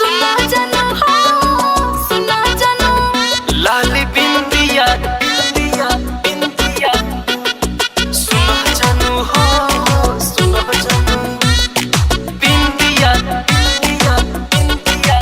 सुना जानू हो सुना जानू लाल बिंदिया बिंदिया बिंदिया सुनो जानू हो सुनो जानू बिंदिया बिंदिया बिंदिया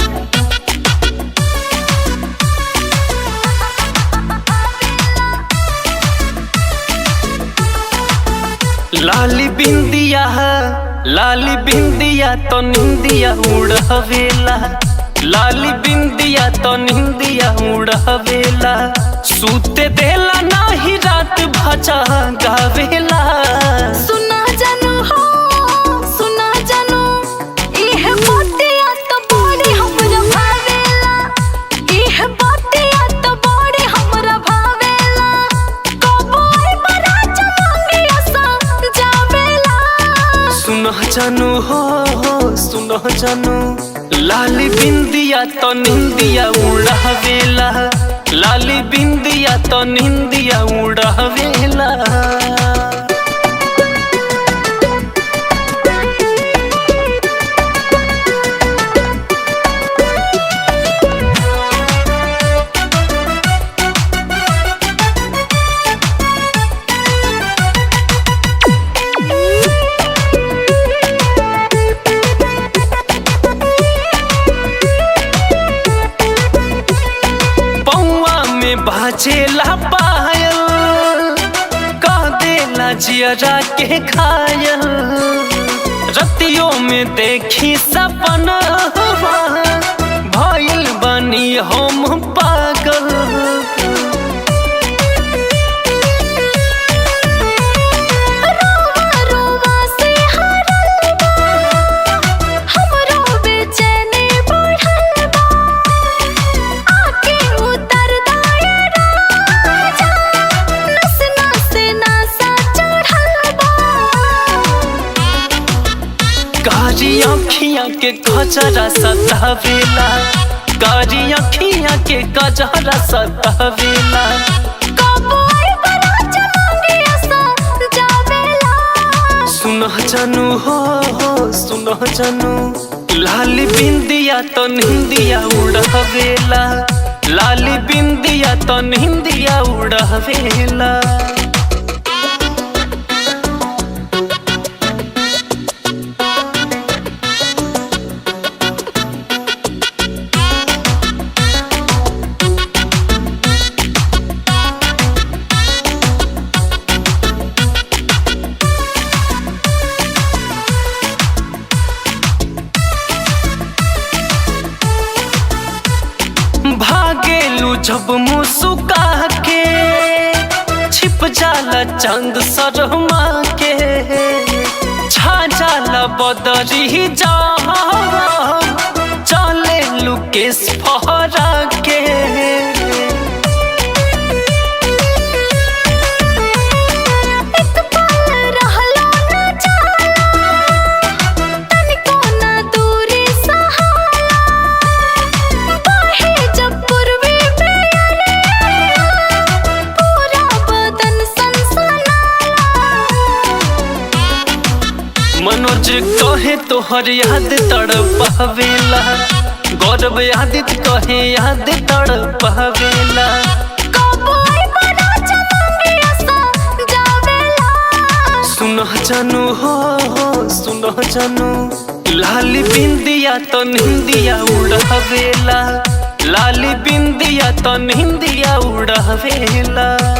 लाली बिंदिया लाली बिंदिया तो निंदिया उड़ावेला लाली बिंदिया तो निंदिया उड़ावेला सूते देला नाही रात भजा गावेला सुना जानू हो सुना जानू इह बातिया तो बड़ी हमरा भावेला इह बातिया तो बड़ी हमरा भावेला कबो आई बरा चलांगी असा जावेला सुनो जानू हो सुनो जानू लाली बिंदिया तो निंदिया उड़ावेला लाली बिंदिया तो निंदिया उड़ावेला पौआ में बाजेला पायल कह देला जियरा के घायल रतियों में देखी सपना भइल बनी हम पागल रोवा रोवा से हरल बा हमरो बेचैनी बढ़ल बा आके उतर दाए राजा नस नस नसा चढ़ल बा कारी अखियां के कजरा सतावेला कारी अखियां के कजरा सतावेला कबो आई बरा चलांगी असा जावेला सुनो जानू हो सुनो जानू लाली बिंदिया तो निंदिया उड़ावेला लाली बिंदिया तो निंदिया उड़ावेला भागेलू जब मुसुका के छिप जाला चंद शर्मा के छा जाला बदरी जा चले लुकेश फहरा के एक पल रहलो न जाला तनिको न दूरी सहाला बाहे जब पूर्वी बेअरिया पूरा बदन सनसनाला मनोज कहे तोहर याद तड़पावेला गौरव यादित कहे याद तड़पावेला कबो आई बरा चलांगी असा जावेला सुनो जानू हो सुनो जानू लाली बिंदिया तो निंदिया उड़ावेला लाली बिंदिया तो निंदिया उड़ावेला